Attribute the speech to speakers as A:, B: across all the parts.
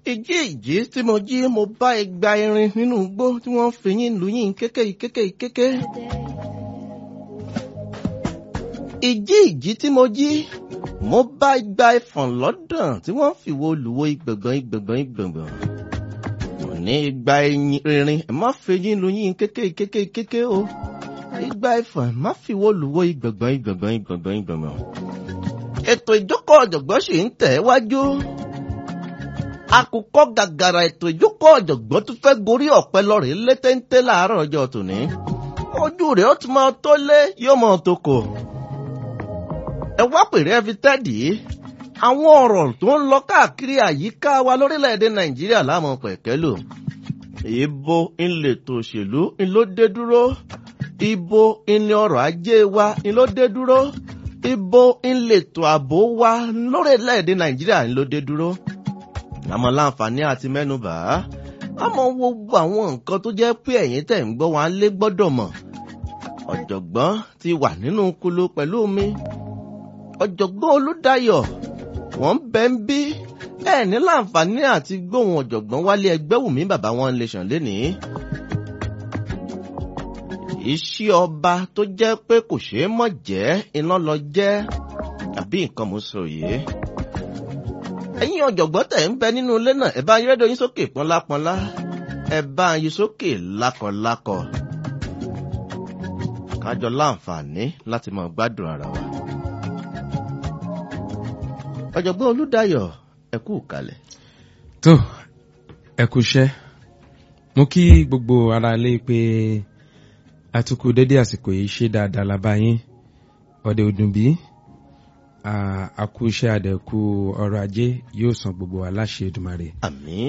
A: ìjí ìjí tí mo jí mo bá igba irin nínú igbó tí wọ́n fi yín lu yín kéké kéké kéké. ìjí ìjí tí mo jí mo bá igba ẹfọ̀n lọ́dàn tí wọ́n fi wo olùwo ìgbẹ̀gbọ̀n ìgbẹ̀gbọ̀n ìgbẹ̀gbọ̀n. mo ní igba irin ẹ má fi yín lu yín kéké kéké kéké o. igba ẹfọ̀n ẹ má fi wo olùwo ìgbẹ̀gbọ̀n ìgbẹ̀gbọ̀n ìgbẹ̀gbọ̀n ìgbẹ̀gbọ̀n. ètò ìjókòó ọ̀jọ̀gbọ́n sì ń tẹ̀ wájú àkùkọ gàgàrà ètò ìjókòó ọ̀jọ̀gbọ́n tó fẹ́ gorí ọ̀pẹ lọ́rẹ̀ létéńté láàárọ̀ ọjọ́ tòní. ojú rẹ̀ ó ti máa tó lé yóò máa tó kò. ẹ wá pèrè ẹ fi tẹ́dì í. àwọn ọ̀rọ̀ tó ń lọ káàkiri àyíká wa lórílẹ̀‐èdè nàìjíríà láàmú pẹ̀kẹ́lò. ibo ńlẹ̀tò òṣèlú ńlọ dé dúró. ibo ńlẹ̀ ọrọ̀ ajé wa ńlọ dé dúró. ibo ńlẹ̀tò ààbò wa lórílẹ̀‐èdè nàìjíríà ńlọ dé dúró àmọ́ láǹfààní àti mẹ́nubà àmọ́ wo gbogbo àwọn nǹkan tó jẹ́ pé ẹ̀yin tẹ̀ ń gbọ́ wọn lé gbọ́dọ̀ mọ̀ ọ̀jọ̀gbọ́n ti wà nínú kulu pẹ̀lú mi ọ̀jọ̀gbọ́n olùdáyọ̀ wọ́n ń bẹ ń bí ẹ̀ ní láǹfààní àti gbóhùn ọ̀jọ̀gbọ́n wálé ẹgbẹ́ wùmí bàbá wọn lè sàn lénìí iṣẹ́ ọba tó jẹ́ pé kò ṣeé mọ̀ jẹ́ iná lọ jẹ́ àbí nǹkan mo sọ yìí ẹ̀yin ọ̀jọ̀gbọ́n tẹ̀ ń bẹ nínú ilé náà ẹ bá yẹ́rẹ́dọ̀ yín sókè pọ́nlápọ́nlá ẹ bá yín sókè lákọ̀lákọ̀ kájọ láǹfààní láti máa gbádùn ara wa. ọ̀jọ̀gbọ́n olùdáyọ̀ ẹ kú kalẹ̀.
B: tó ẹ kú iṣẹ́ mo kí gbogbo ara lé pé atukù dédé àsìkò yìí ṣe dáadáa lábá yín ọdẹ ọdún bíi àkú iṣẹ́ àdẹ̀kù ọrọ̀ ajé yóò san gbogbo aláṣẹ Èdùmàrè.
A: àmín.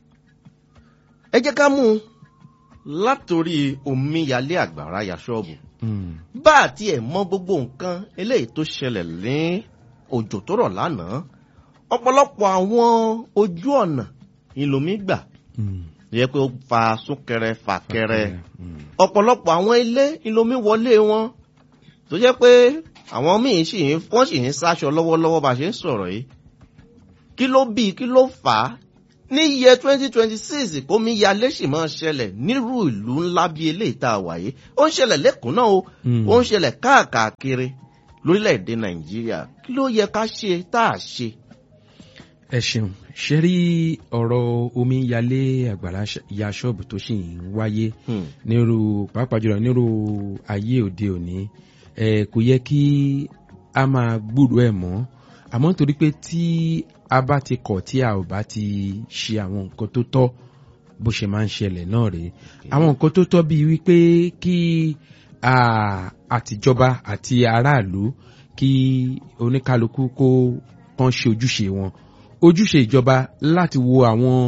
A: ẹ jẹ́ ká mú un látòrí omíyalé àgbàrá ya ṣọ́ọ̀bù. bá a tiẹ̀ mọ gbogbo nǹkan eléyìí tó ṣẹlẹ̀ ní òjò tó rọ̀ lánàá ọ̀pọ̀lọpọ̀ àwọn ojú ọ̀nà ìlòmí gbà yẹ pé ó fa súnkẹrẹ fàkẹrẹ ọ̀pọ̀lọpọ̀ àwọn ilé ìlòmí wọlé wọn tó jẹ́ pé àwọn míì sì ń wọ́n sì ń sáṣọ lọ́wọ́lọ́wọ́ bá a ṣe ń sọ̀rọ̀ yìí kí ló bí kí ló fà á ní iye twenty twenty six kómi yalé sì máa ṣẹlẹ̀ nírú ìlú ńlá bí eléyìí tá a wà yìí ó ń ṣẹlẹ̀ lẹ́kùn náà o ó ń ṣẹlẹ̀ káàkiri lórílẹ̀‐èdè nàìjíríà kí ló yẹ ká ṣe tá a ṣe.
B: ẹ ṣeun ṣe rí ọ̀rọ̀ omi yalé àgbàrá ya ṣọ́ọ̀bù tó sì ń wáyé nírú pàápàá jùlọ nírú ayé òde òní ẹ kò yẹ kí a máa gbúrò ẹ mọ́ àmọ́ nítorí pé tí a bá ti kọ̀ tí a ò bá ti ṣe àwọn nǹkan tó tọ́ bó ṣe máa ń ṣẹlẹ̀ náà rèé àwọn nǹkan tó tọ́ bíi wípé kí àtijọba àti aráàlú kí oníkálukú kó kàn ṣe ojúṣe wọn ojúṣe ìjọba láti wo àwọn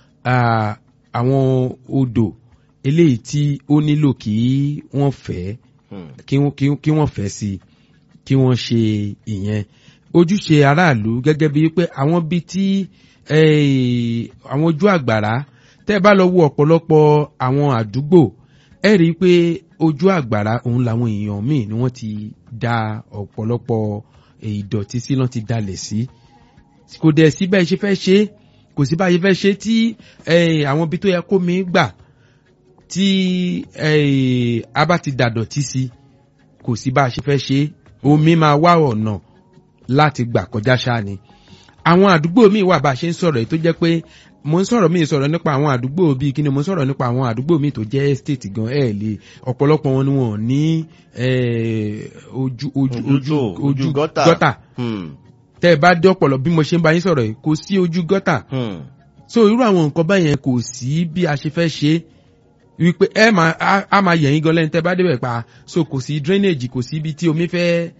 B: àwọn odò eléyìí tí ó nílò kí wọ́n fẹ́ẹ́ kí wọ́n fẹ́ sí kí wọ́n ṣe ìyẹn ojúṣe aráàlú gẹ́gẹ́ bíi pé àwọn bíi tí àwọn ojú àgbàrá tẹ́ bá lọ wo ọ̀pọ̀lọpọ̀ àwọn àdúgbò ẹ rí i pé ojú àgbàrá òun làwọn èèyàn míì ni wọ́n ti da ọ̀pọ̀lọpọ̀ ìdọ̀tí sí lọ́n ti dalẹ̀ sí kò dẹ̀ sí bẹ́ẹ̀ ṣe fẹ́ ṣe kò sí báyìí fẹ́ ṣe tí àwọn ibi tó yẹ kó mi gbà tí a bá ti dàdọ̀tí sí kò sí bá a ṣe fẹ́ ṣe omi máa wá ọ̀nà láti gbà kọjá ṣáá ni àwọn àdúgbò míì wà bá a ṣe ń sọ̀rọ̀ tó jẹ́ pé mo ń sọ̀rọ̀ míì sọ̀rọ̀ nípa àwọn àdúgbò bíi kí ni mo ń sọ̀rọ̀ nípa àwọn àdúgbò míì tó jẹ́ estate gan ẹ̀ lè ọ̀pọ̀lọpọ̀ wọn ni wọn ò ní ojú ojú ojú ojú gọ́tà tẹ́ ẹ bá dé ọ̀pọ̀lọ bí mo ṣe ń bá yín sọ̀rọ̀ yìí kò sí ojú gọ́tà so irú àwọn nǹkan báyẹn kò sí bí a ṣe fẹ́ ṣe é wípé ẹ máa a máa yẹ̀yìn gan lẹ́nu tẹ́ bá débẹ̀ pa so kò sí drainage kò sí ibi tí omi fẹ́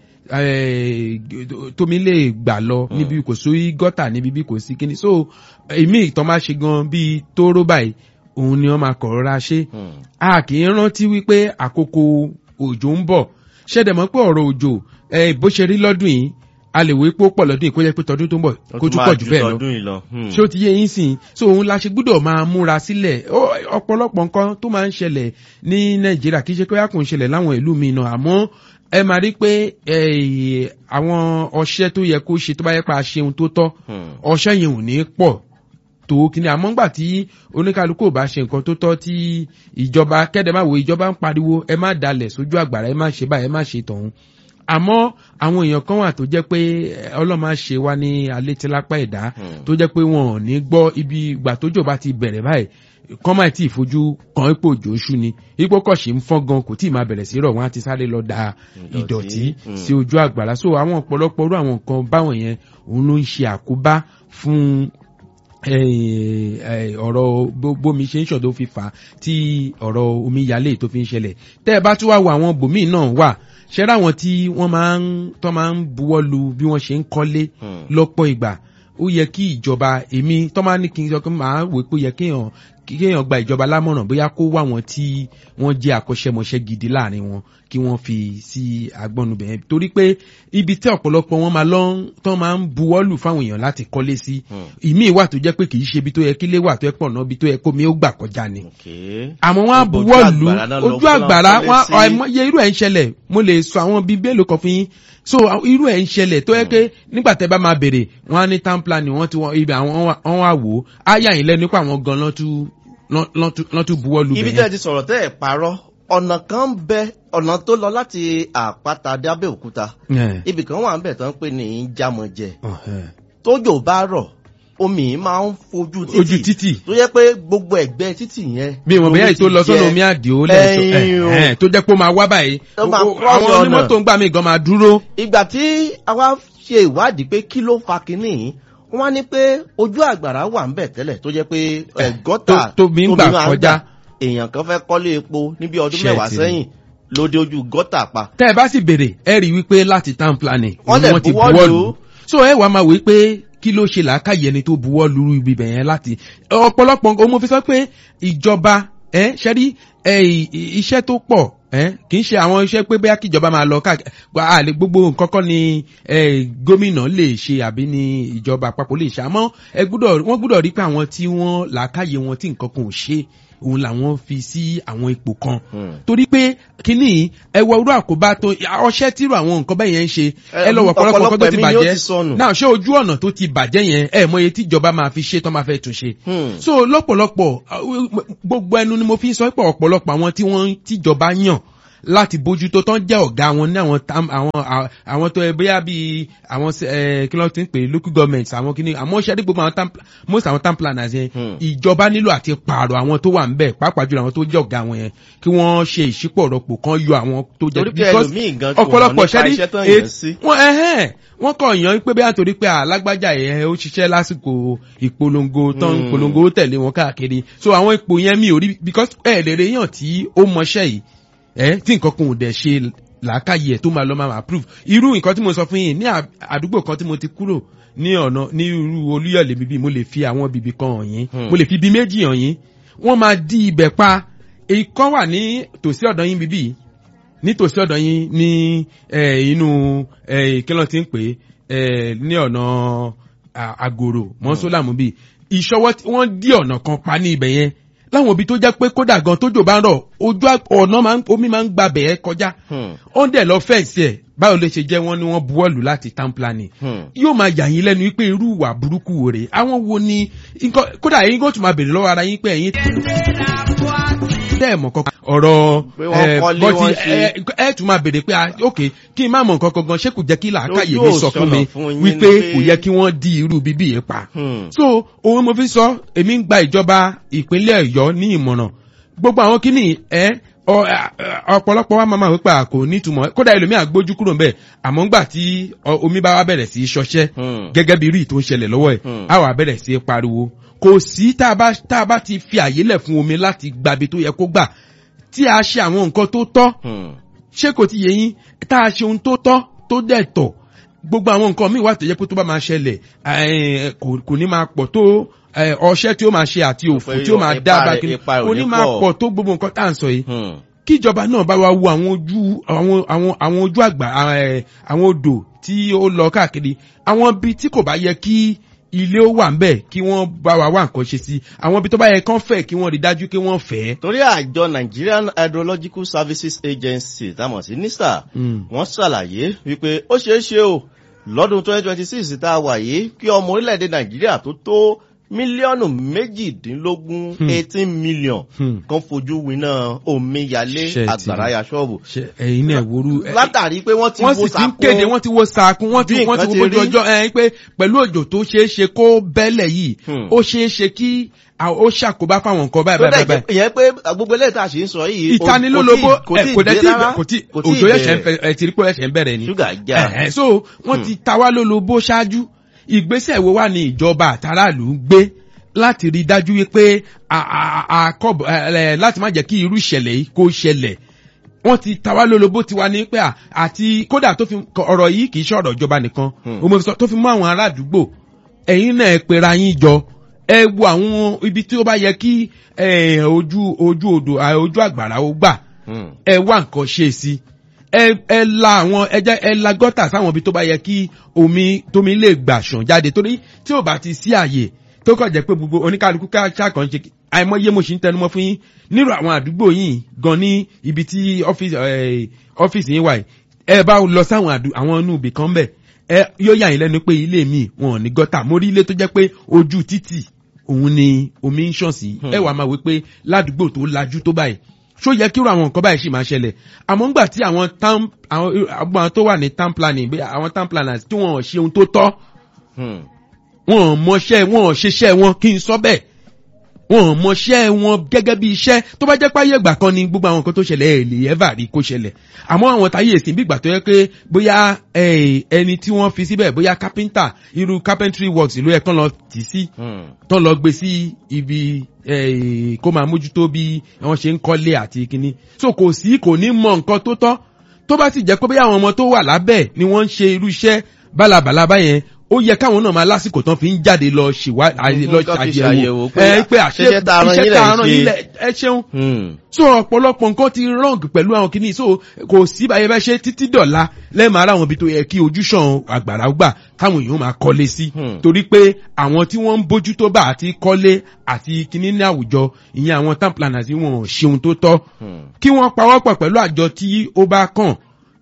B: tómi lè gbà lọ níbi kò sí gọ́tà níbi bí kò sí kíní so èmi ìtàn máa ṣe gan bíi tóró báyìí òun ni wọ́n máa kọ̀ rọra ṣe a kì í rántí wípé àkókò òjò ń bọ̀ ṣẹ́dẹ̀ mọ́ pé ọ̀rọ̀ òjò bó ṣe rí lọ́dún yìí a lè wé pé ó pọ̀ lọ́dún yìí kó jẹ́ pé tọdún tó ń bọ̀ kó tún pọ̀ jù bẹ́ẹ̀ lọ ṣé ó ti yé yín sìn so òun la ṣe gbúdọ̀ máa múra sílẹ̀ ọ̀pọ̀lọpọ̀ nǹkan tó máa ń ṣẹlẹ̀ ní nàìjíríà kì í ṣe pé a kò ń ṣẹlẹ̀ láwọn ìlú mi náà àmọ́ ẹ máa rí pé àwọn ọṣẹ tó yẹ kó ṣe tó bá yẹ pé a ṣe ohun tó tọ́ ọṣẹ yẹn ò ní pọ̀ tó kíní àmọ́ ńgbà tí oníkálukú ò bá ṣe nǹkan tó tọ́ tí ìjọba kẹ́dẹ̀ máa wo ìjọba ń pariwo ẹ má dalẹ̀ sójú àgbàrá ẹ má ṣe báyìí ẹ má ṣe tọ̀hún àmọ́ àwọn èèyàn kan wà tó jẹ́ pé ọlọ́mọ ṣe wá ní alẹ́ tí lápá ẹ̀dá tó jẹ́ pé wọn ò ní gbọ́ ibi ìgbà tójò bá ti bẹ̀rẹ̀ báyìí kọ́ máa tí ì fojú kan ipò òjò ṣú ni ipò kọ̀ṣì ń fọ́n gan kò tí ì máa bẹ̀rẹ̀ sí rọ̀ wọ́n á ti sáré lọ da ìdọ̀tí sí ojú àgbàrá so àwọn ọ̀pọ̀lọpọ̀ orú àwọn nǹkan báwọn yẹn òun ló ń ṣe àkóbá fún ọ̀rọ̀ bómi ṣe ń ṣọ̀ tó fi fà á tí ọ̀rọ̀ omíyalé tó fi ń ṣẹlẹ̀ tẹ́ ẹ bá tún wá wo àwọn bòmíì náà wà ṣẹ́rẹ́ àwọn tí wọ́n máa ń tọ́ máa ń buwọ́ lu bí wọ́n ṣe ń kọ́lé lọ́pọ̀ ìgbà ó yẹ kí ìjọba èmi tọ́ máa ní kí n sọ pé màá wò pé ó yẹ kéèyàn kéèyàn gba ìjọba lámọ̀ràn bóyá kó wá wọn tí wọ́n jẹ́ àkọ́ṣẹ́mọṣẹ́ gidi láàrin wọn kí wọ́n fi sí agbọ́nubẹ̀ yẹn torí pé ibi tí ọ̀pọ̀lọpọ̀ wọn máa lọ tán máa ń buwọ́lù fáwọn èèyàn láti kọ́lé sí ìmí wà tó jẹ́ pé kì í ṣe ibi tó yẹ kílé wà tó yẹ pọ̀ náà ibi tó yẹ kómi ó gbà kọjá ni. àmọ́ wọ́n á buwọ́lù ojú àgbàrá àìmọye irú ẹ̀ ń ṣẹlẹ̀ mo lè sọ àwọn bíi bẹ́ẹ̀ ló kọ fún yín so irú ẹ̀ ń ṣẹlẹ̀ tó yẹ pé nígbà tẹ́ bá máa bèrè wọ́n á ní town planning wọ́n ti wọ́n ibi àwọn wọ́n wá wò ó á yà yín lẹ́nu pé àwọn gan lọ́n tún buwọ́ lu bẹ̀yẹn.
A: ibi tẹ́ ẹ ti sọ̀rọ̀ tẹ́ ẹ̀ parọ́ ọ̀nà kan ń bẹ ọ̀nà tó lọ láti àpáta dé abẹ́òkúta ibì kan wà ń bẹ̀ tó ń pè ní jámọ̀jẹ tójò bá rọ̀ omi máa ń fojú
B: ojú títì
A: tó yẹ pé gbogbo ẹgbẹ́ títì yẹn.
B: bí wọn bẹ́ẹ̀ tó lọ sọ́nà omi àdìo lẹ́ẹ̀tọ́ tó jẹ́ pé ó máa wá báyìí àwọn onímọ́tò ń gbà mí gan máa dúró.
A: ìgbà tí àwa ṣe ìwádìí pé kí ló fa kinní wọ́n ní pé ojú àgbàrá wà ń bẹ̀ tẹ́lẹ̀ tó jẹ́ pé gọ́tà
B: tóbi ń gbà kọjá
A: èèyàn kan fẹ́ kọ́lé epo níbi ọdún mẹ́wàá sẹ́yìn lóde ojú gọ́tà pa.
B: tẹ́ ẹ bá sì béèrè ẹ rí i wípé láti town planning
A: wọ́n
B: ti buwọ́ lù so ẹ wàá máa wí pé kí ló ṣe làákàyè ẹni tó buwọ́ lù ibi bẹ̀yẹn láti ọ̀pọ̀lọpọ̀ nǹkan mo fi sọ pé ìjọba ẹ ṣẹ́rí iṣẹ́ tó pọ̀ kì í ṣe àwọn iṣẹ́ pé bóyá kíjọba máa lọ káàkiri gbogbo nǹkan kan ni gómìnà lè ṣe àbí ni ìjọba àpapọ̀ lè ṣe àmọ́ wọ́n gbúdọ̀ rí pé àwọn tí wọ́n làákàyè wọn tí nǹkan kan ò ṣe òun làwọn fi sí àwọn ipò kan torí pé kínní ẹwọ irú àkóbá tó ọṣẹ tírú àwọn nǹkan bẹ́ẹ̀ yẹn ń ṣe ẹ lọ wọ ọ̀pọ̀lọpọ̀ nǹkan tó ti bàjẹ́ náà ṣé ojú ọ̀nà tó ti bàjẹ́ yẹn ẹ mọ iye tí ìjọba máa fi ṣe tó máa fẹ́ tún ṣe so lọ́pọ̀lọpọ̀ gbogbo ẹnu ni mo fi sọ pé ọ̀pọ̀lọpọ̀ àwọn tí wọ́n tíjọba yàn láti bójútó tán jẹ́ ọ̀gá wọn ní àwọn àwọn àwọn tó ẹ bóyá bíi àwọn kí ló ti ń pè local government àwọn kìíní àmọ́ ṣẹ́rí gbogbo àwọn most àwọn town planners yẹn ìjọba nílò àti pààrọ̀ àwọn tó wà ń bẹ̀ pàápàá jùlọ àwọn tó jẹ́ ọ̀gá wọn yẹn kí wọ́n ṣe ìṣípọ̀rọ̀pọ̀ kan yọ àwọn tó jẹ́
A: because
B: ọ̀pọ̀lọpọ̀ ṣẹ́rí wọ́n ẹ̀hẹ́n wọ́n kọ̀ yàn pé bí àtòrí pé alágbájá ẹ̀ ó ṣiṣẹ́ lásìkò ìpolongo tán ìpolongo tẹ̀lé wọn káàkiri so àwọn ipò yẹn mi ò rí because ẹ̀ lè rí yàn tí ó mọṣẹ́ yìí ẹ tí nǹkan kan ò dẹ̀ ṣe làákàyè ẹ̀ tó máa lọ máa approve irú nǹkan tí mo sọ fún yín ní àdúgbò kan tí mo ti kúrò ní ọ̀nà ní irú olúyọ̀lé bíbí mo lè fi àwọn bíbí kan hàn yín mo lè fi bí méjì hàn yín wọ́n máa di ibẹ̀ pa èyí kan wà ní tòsí ọ̀dọ̀ yín bíbí ní tòsí ọ̀dọ̀ yín ní inú kílọ̀ tí ń pè ní ọ̀nà àgòrò mọ́sólàmù bíi ìṣọwọ́ wọ́n dí ọ̀nà kan pa ní ibẹ̀ yẹn láwọn òbí tó jẹ́ pé kódà gan tójò bá ń rọ̀ ojú ọ̀nà omi máa ń gba bẹ̀ẹ́ kọjá ó ń dẹ̀ lọ fẹ́ǹsì ẹ̀ báwo lè ṣe jẹ́ wọ́n ní wọ́n buwọ́lù láti town planning yóò máa yà yín lẹ́nu wípé irú ìwà burúkú wò rè àwọn wo ni kódà ẹ̀yin kò tún máa bèrè lọ́wọ́ ara yín pé ẹ̀yin tẹ́ ẹ̀ mọ̀ kankan ọ̀rọ̀ bọ́tí ẹ tún máa bèrè pé ok kí n má mọ̀ nǹkan kankan ṣé kò jẹ́ kí làákàyè mi sọ fún mi wípé kò yẹ kí wọ́n di irú bíbí yẹn pa. so òun mo fi sọ èmi ń gba ìjọba ìpínlẹ̀ ọ̀yọ́ ní ìmọ̀ràn gbogbo àwọn kíní ẹ ọ̀pọ̀lọpọ̀ wa máa wípé kò nítumọ̀ kódà ẹlòmíà gbójú kúrò ńbẹ̀ àmọ́ ńgbà tí omi bá wá bẹ̀rẹ̀ sí í ṣọṣẹ́ gẹ́gẹ́ bí rí tó ń ṣẹlẹ̀ lọ́wọ́ ẹ̀ á wà bẹ̀rẹ̀ sí í pariwo kò sí tá a bá ti fi àyè lẹ̀ fún omi láti gbabi tó yẹ kó gbà tí a ṣe àwọn nǹkan tó tọ́ ṣé kò ti yẹ yín tá a ṣe ohun tó tọ́ tó dẹ̀ tọ̀ gbogbo àwọn nǹkan míì wà tó yẹ pé tó bá máa ṣẹlẹ̀ kò ní máa pọ̀ tó ọṣẹ́ tí ó máa ṣe àti òfò tí ó máa dá bá kí kò ní máa pọ̀ tó gbogbo nǹkan tá à ń sọ yìí kíjọba náà bá wa wo àwọn ojú àwọn àwọn àwọn ojú àgbà àwọn odò tí ó lọ káàkiri àwọn ibi tí kò bá yẹ kí ilé ó wà ńbẹ kí wọ́n bá wa wá nǹkan ṣe sí àwọn ibi tó bá yẹ kán fẹ́ kí wọ́n rí dájú kí wọ́n fẹ́.
A: torí àjọ nigerian hydrological services agency táwọn sí nista wọ́n ṣàlàyé wípé ó ṣeé ṣe o lọ́dún twenty twenty six tá a wà yìí kí ọmọ orílẹ̀-èdè nàìjíríà tó tó mílíọ̀nù méjìdínlógún
B: Hmm.
A: eighteen million
B: Hmm.
A: kan fojú winá omíyalé
B: Ṣé ti
A: àgbàrá
B: rí?
A: ya ṣọ́ọ̀bù
B: ṣe ẹ̀yin náà wòrú ẹ-
A: látàrí pé wọ́n ti
B: wọ́n
A: wo
B: sì ti ń
A: sàkún
B: kéde wọ́n ti wo sàkún wọ́n ti
A: bí
B: wọ́n ti
A: nǹkan
B: wo
A: ti
B: bójú
A: rí.
B: ọjọ́ ẹ pé pẹ̀lú òjò tó ṣeé ṣe kó bẹ́lẹ̀ yìí
A: Hmm.
B: ó ṣeé ṣe kí à- ó ṣàkóbá fáwọn nǹkan báyìí
A: tó
B: báyìí
A: dẹ̀
B: báyìí.
A: jẹ́ ìyẹn pé gbogbo eléyìí tá a ṣe ń sọ yìí o-
B: ìtanilólobó
A: kò
B: ẹ,
A: tí
B: kò
A: ì
B: dẹ̀
A: dé
B: tí
A: rárá
B: kò tí
A: kò tí ì
B: òjò ẹ̀ṣẹ̀ ń
A: dé.
B: fẹ́ ẹ ti rí pé ẹ̀ṣẹ̀ ń bẹ̀rẹ̀ ni.
A: ṣúgà já
B: Ẹ̀hẹ̀, so wọ́n ti ta wá lólobó ṣáájú ìgbésẹ̀ wo wà ní ìjọba àtàràlù ń gbé láti rí dájú wípé a- a- a- àkọ́bọ̀ ẹ, ẹ, láti má jẹ́ kí irú ìṣẹ̀lẹ̀ yìí kó ṣẹlẹ̀ wọ́n ti ta wá lólobó tiwa ní pé à- àti kódà tó fi ọ̀rọ̀ yìí kì í ṣe ọ̀rọ̀ ìjọba nìkan
A: Hmm.
B: ó mọ̀ fi sọ tó fi mú àwọn ará àdúgbò ẹ̀yin náà ẹ pera yín jọ ẹ wo àwọn ibi tí ó bá yẹ kí ẹ, ojú ojú odò à, ojú àgbàrá ó gbà
A: Hmm.
B: ẹ wá nǹkan ṣe sí ẹ ẹ la àwọn ẹjẹ ẹ la gọ́tà sáwọn ibi tó bá yẹ kí omi tómi lè gbà ṣàn jáde torí tí ò bá ti sí àyè tó kàn jẹ́ pé gbogbo oníkálukú káàkiri kan ṣe àìmọye mo sì ń tẹnumọ́ fún yín nírò àwọn àdúgbò yìí gan ní ibi tí ọ́fíìsì ẹ, ọ́fíìsì yín wà yìí ẹ bá lọ sáwọn àdú- àwọn inú ibì kan bẹ̀ ẹ yóò yà yín lẹ́nu pé ilé mi wọn ò ní gọ́tà mo rí ilé tó jẹ́ pé ojú títì òun ni omi ń ṣàn sí ẹ wàá máa wí pé ládùúgbò tó lajú tó báyìí ṣó yẹ kí irú àwọn nǹkan báyìí sì máa ṣẹlẹ̀ àmọ́ ńgbà tí àwọn town àwọn àwọn tó wà ní town planning bí àwọn town planners tí wọ́n ṣe ohun tó tọ́
A: Hmm.
B: wọn ò mọṣẹ́ wọn ò ṣiṣẹ́ wọn kí n sọ bẹ́ẹ̀ wọn ò mọṣẹ́ wọn gẹ́gẹ́ bí iṣẹ́ tó bá jẹ́ páyé ìgbà kan ni gbogbo àwọn nǹkan tó ṣẹlẹ̀ ẹ̀ lè ẹ́fà rí kó ṣẹlẹ̀ àmọ́ àwọn táyé ìsìn bí ìgbà tó yẹ pé bóyá eh, ẹni tí wọ́n fi síbẹ̀ bóyá carpenter irú carpentry works ìlú ẹ̀ kán lọ tì sí
A: Hmm.
B: tán lọ gbé sí ibi eh, kó máa mójútó bí wọ́n ṣe ń kọ́lé àti kínní so kò sí kò ní mọ nǹkan tó tọ́ tó bá sì jẹ́ pé bóyá àwọn ọmọ tó wà lábẹ́ ni wọ́n ń ṣe irú iṣẹ́ bálabàla báyẹn ó yẹ káwọn náà máa lásìkò tán fi ń jáde lọ ṣèwá lọ
A: Kán fi
B: ṣàyẹ̀wò
A: ṣàyẹ̀wò pé
B: ẹ pé àṣẹ
A: iṣẹ́ tá a rán
B: iṣẹ́
A: yín
B: tá
A: lẹ̀
B: a rán
A: ń
B: yín
A: ṣe.
B: lẹ̀ ẹ ṣeun
A: Hmm.
B: so ọ̀pọ̀lọpọ̀ nǹkan ti wrong pẹ̀lú àwọn kìíní so kò sí báyẹn bá ṣe títí dọ̀la lẹ́ẹ̀mọ́ ara àwọn ibi tó yẹ kí ojúṣàn àgbàrá gbà káwọn èèyàn máa kọ́lé sí
A: Hmm.
B: torí pé àwọn tí wọ́n ń bójú tó bá àti kọ́lé àti kìíní ní àwùjọ ìyẹn àwọn town planners tí wọn ò ṣeun tó tọ́
A: Hmm.
B: kí wọ́n pawọ́pọ̀ pẹ̀lú àjọ tí ó bá kàn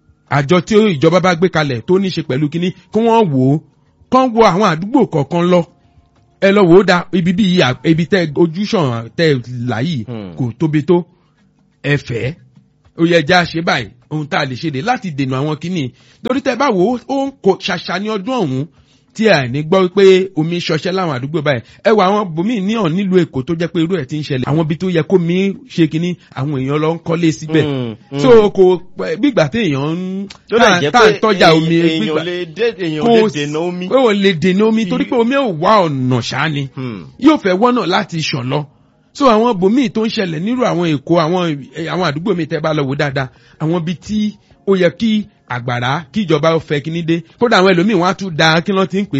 B: àjọ tí ìjọba bá gbé kalẹ̀ tó ní ṣe pẹ̀lú kìíní kí wọ́n wò ó kán wo àwọn àdúgbò kọ̀ọ̀kan lọ ẹ lọ wò ó da ibi bí yìí à- ibi tẹ ojúṣàn tẹ là yìí
A: Hmm.
B: kò tóbi tó ẹfẹ ó yẹ já ṣe báyìí ohun tá a lè ṣe dé láti dènà àwọn kìíní torí tẹ bá wò ó ó ń kó ṣàṣà ní ọdún ọ̀hún tí a ní gbọ́ pé omi ṣọṣẹ́ láwọn àdúgbò báyìí ẹ wọ àwọn bòmíì ní ọ̀ nílùú èkó tó jẹ́ pé irú ẹ̀ ti ń ṣẹlẹ̀ àwọn ibi tó yẹ kó mi ṣe kínní àwọn èèyàn lọ ń kọ́lé síbẹ̀
A: Hmm. Hmm.
B: so kò pẹ́- bígbà téèyàn ń
A: tó lè jẹ́
B: tá
A: pé
B: à ń tọ́jà omi
A: èèyàn
B: gbígbà
A: lè dé- èèyàn
B: kò
A: lè
B: sí-
A: dènà omi.
B: pé ò lè dènà omi torí pé omi ò wá ọ̀nà ṣáá ni
A: Hmm.
B: yóò fẹ́ wọ́nà láti ṣàn lọ. so àwọn bòmíì tó ń ṣẹlẹ̀ nírú àwọn èkó àwọn eh, àwọn àdúgbò mi tẹ́ bá lọ wò dáadáa àwọn ibi tí ó yẹ kí àgbàrá kí ìjọba ó fẹ́ kíní dé kódà àwọn ẹlòmíì wọ́n á tún da kí wọ́n ti ń pè